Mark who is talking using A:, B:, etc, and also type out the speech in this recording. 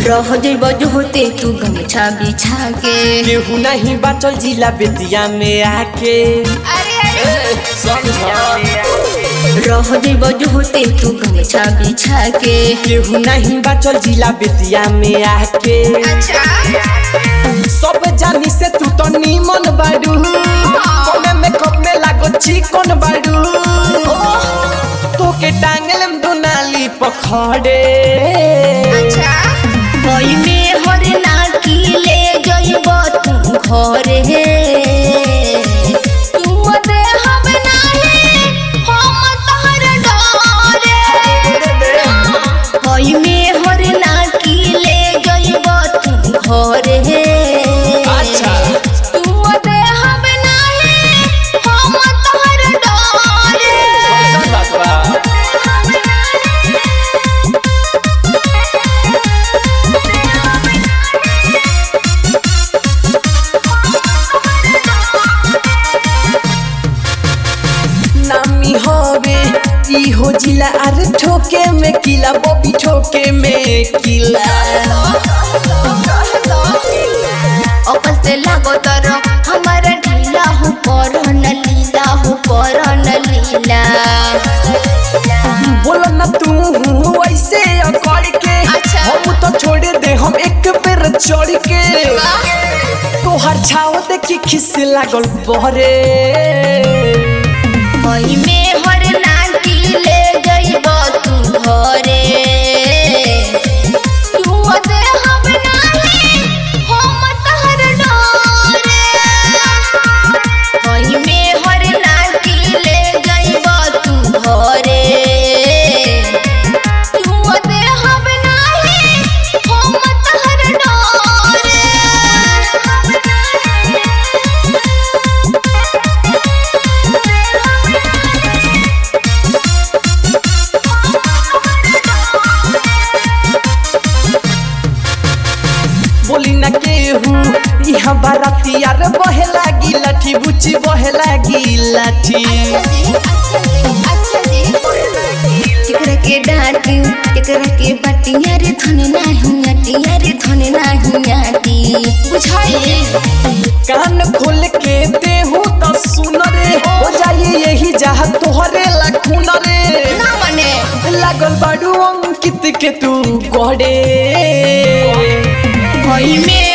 A: रह जइब जो होते तू गमछा बिछा के
B: केहू नहीं बाचल जिला बेतिया में आके ए, समझ
A: रह जइब जो होते तू गमछा बिछा के
B: केहू नहीं बाचल जिला बेतिया में आके सब जानी से तू तो नीमन बाड़ू कमे में कप में लागो चिकन बाड़ू तो के टांगल में दुनाली पखड़े
A: कोई में हर नाकी ले जइब तू घरे तू दे हम नाही हम तहर डरे कोई में हर नाकी ले जइब तू घरे
B: अच्छा।
A: तू दे हम नाही हम तहर डरे
B: नामी होवे ई हो जिला अरे ठोके में किला बॉबी ठोके में किला
A: अकल से लागो तर हमारा ढीला हो पर न लीला हो पर न लीला
B: बोलो ना तू ऐसे अकड़ के
A: अच्छा।
B: हम तो छोड़ दे हम एक बेर चढ़ के तोहर छाव देखी खिस लागल बहरे
A: मई में हर नाटी ले जइब तू घरे तू दे हम नाही हम तहर डरे मई में हर नाटी ले जइब तू घरे तू दे हम नाही हम तहर डरे
B: बोली ना केहू यहाँ बाराती यार बहे लागी लाठी बुची बहे लागी लाठी
A: केकरा के डांटी केकरा के बटिया रे धन नाही आटिया रे धन नाही आटी बुझाई
B: कान खोल के देहू तो सुन रे हो जाई यही जहाँ तोहरे लखुन रे
A: ना बने
B: लागल बाडू अंकित के तू गड़े
A: भई में